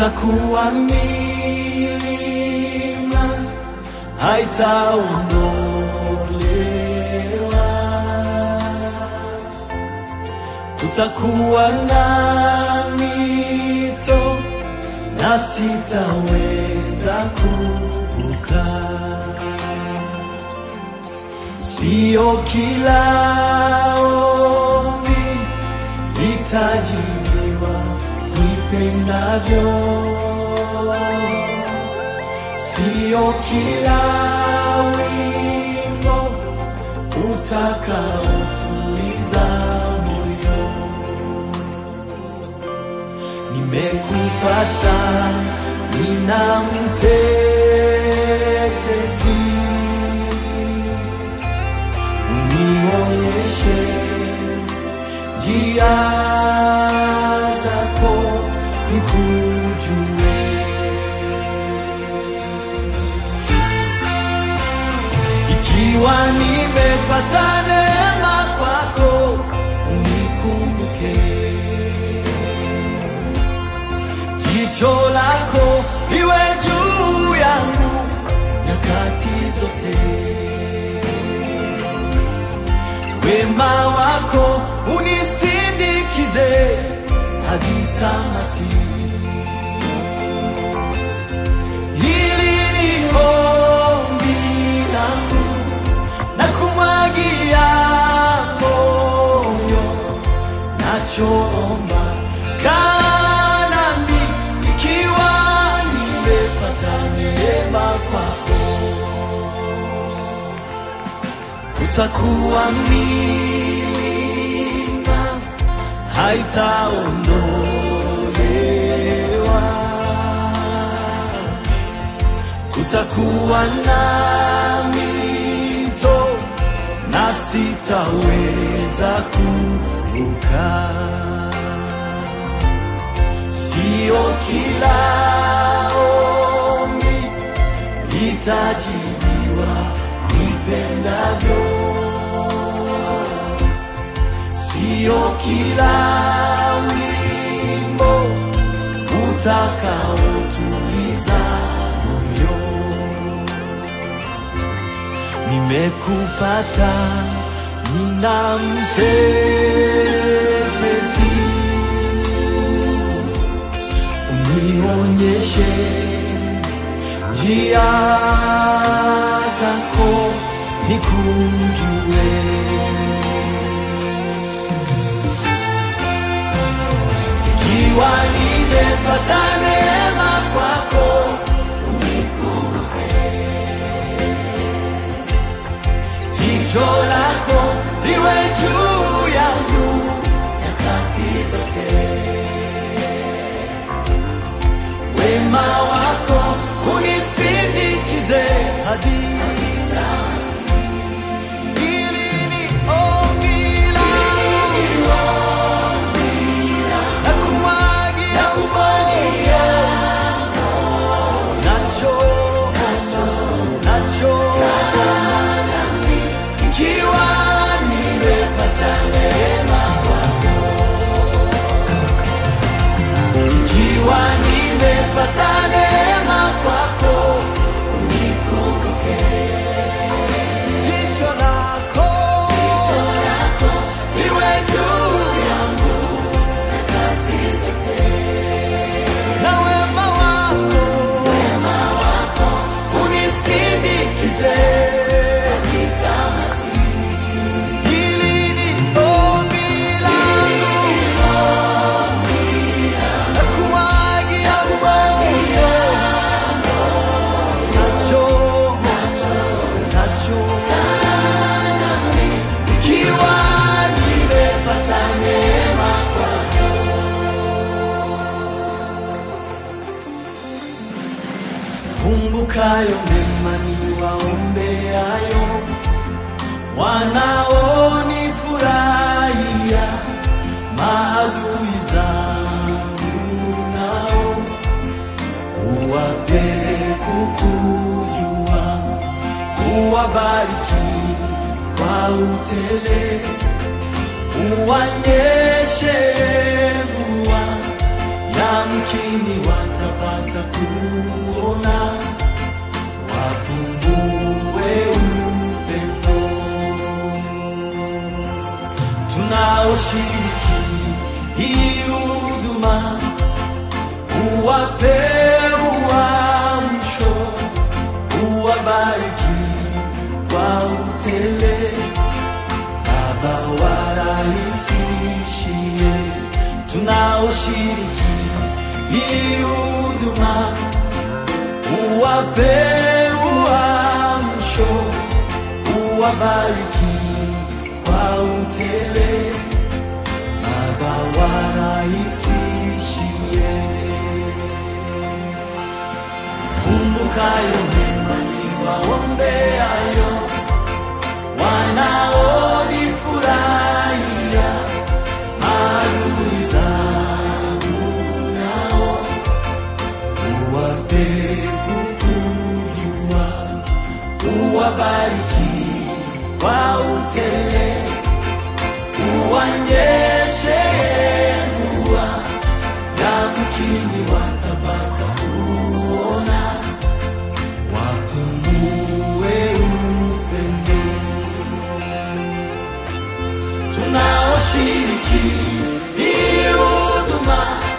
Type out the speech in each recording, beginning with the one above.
kutakuwa milima haitaondolewa, kutakuwa na mito na sitaweza kuvuka. Sio kila ombi litajibiwa nipendavyo, sio kila wimbo utakaotuliza moyo. Nimekupata, nina mtetezi unionyeshe njia zako nikujue. Ikiwa nimepata neema kwako, unikumbuke. Jicho lako liwe juu yangu nyakati zote wema wako unisindikize hadi tamati. Hili ni ombi langu na kumwagia moyo, nachoomba kaa nami ikiwa nimepata neema kwako kutakuwa milima haitaondolewa, kutakuwa na mito na sitaweza kuvuka. Sio kila ombi litajibiwa nipendavyo, sio kila wimbo utakaotuliza moyo. Nimekupata, nina mtetezi, unionyeshe njia zako nikujue. Ikiwa nimepata neema kwako, unikumbuke. Jicho lako liwe juu yangu nyakati zote wema wako unisindikize hadi Hili ni ombi langu. Nakumwagia nacho nacho ikiwa nimepata neema kwako ikiwa nimepata neema kwako, unikumbuke. Jicho lako liwe juu yangu na wema wako unisindikize. Hili ni ombi langu nakumwagia moyo nacho nacho ikiwa nimepata neema kwako kumbukayo mema niwaombeayo wanaonifurahia maadui zangu nao uwape kukujua, uwabariki kwa utele, uwanyeshe mvua ya mke yamkini watapata kuona wapungue upendo tunaoshiriki hii huduma uwape uamsho uwabariki kwa utele Baba warahisishie tunaoshiriki hii huduma, uwape uamsho, uwabariki kwa utele. Baba warahisishie, kumbukayo mema niwaombeayo wanaonifurahia maadui zangu nao uwape kukujua uwabariki kwa utele uwanyeshe mvua yamkini watapata kuona wapungue upendo tunaoshiriki hii huduma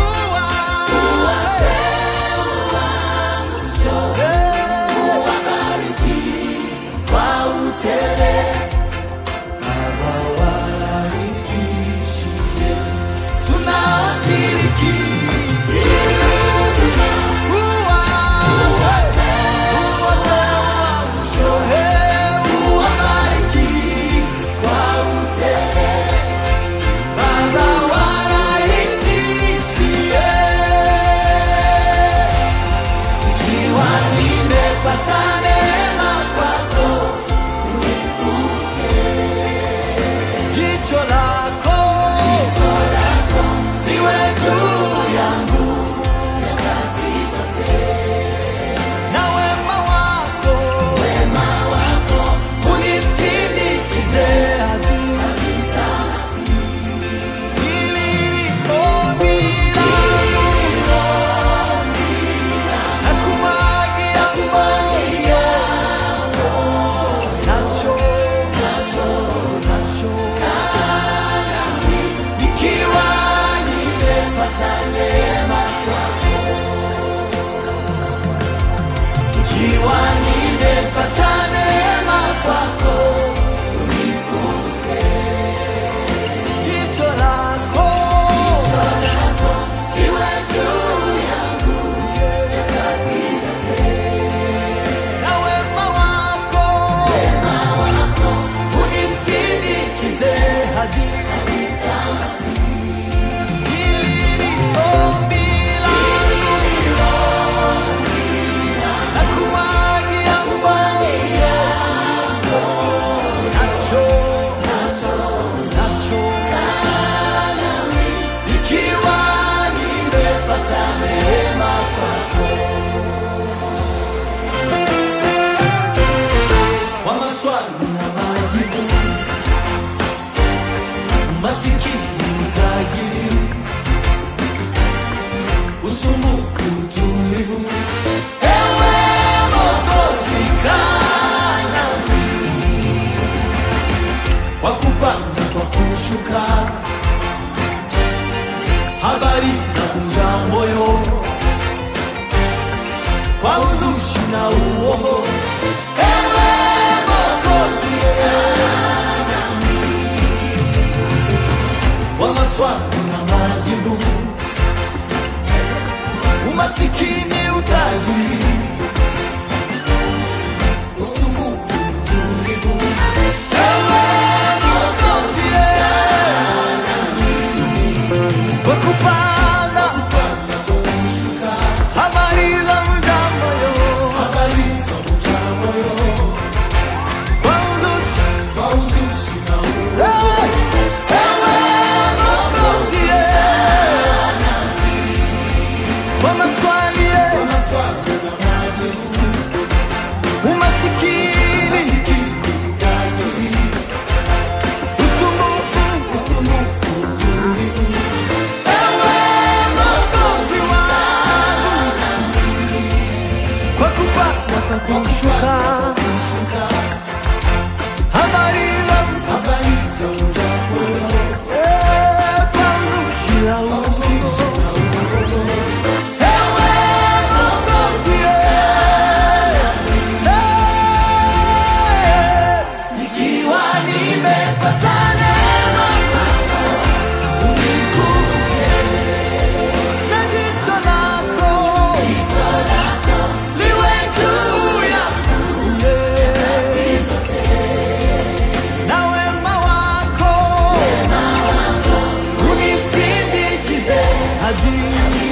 uwabariki kwa utele Baba warahisishie tunaoshiriki hii huduma uwape uamsho, uwabariki kwa utele Baba warahisishie ikiwa nimepata neema kwako jicho lako liwe juu yangu na wema wako unisindikize hadi hili ombi langu na kumwagia kumwagia nacho nacho nacho ikiwa nimepata neema kwako ikiwa nimepata neema kwako unikumbuke jicho lako iwe juu yangu nyakati zote na wema wako unisindikize hadi hili ni ombi langu na kumwagia kumwagia nacho nacho nacho ikiwa nimepata neema kwako kwa maswali na majibu masikini mtajiri usumbufu utulivu ewe mokozi kanami kwa kupanda kwa kushuka habari za kuja moyo kwa uzushi na uongo ewe mokozi wa maswali na majibu umasikini utajiri usumbufu utulivu ewe mokozi kwa kupanda habari za mjambo kwa uzushi Hey! ewe mokozi kwa maswali adili.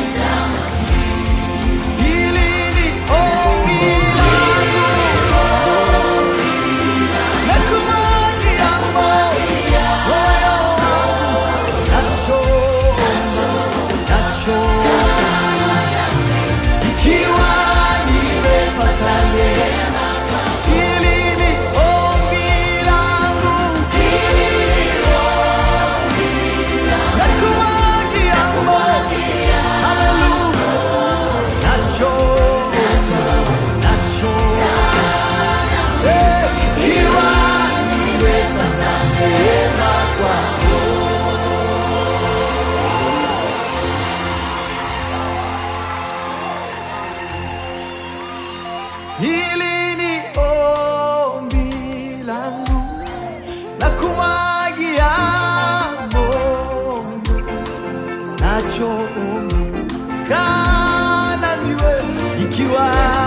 Hili ni ombi langu na kumwagia moyo wangu nacho nacho ikiwa nimepata neema hili ni ombi langu na kumwagia moyo haleluya nacho nacho Eh, ikiwa nimepata neema kwako Hili ni ombi langu na kumwagia moyo nacho ombi kana niwe ikiwa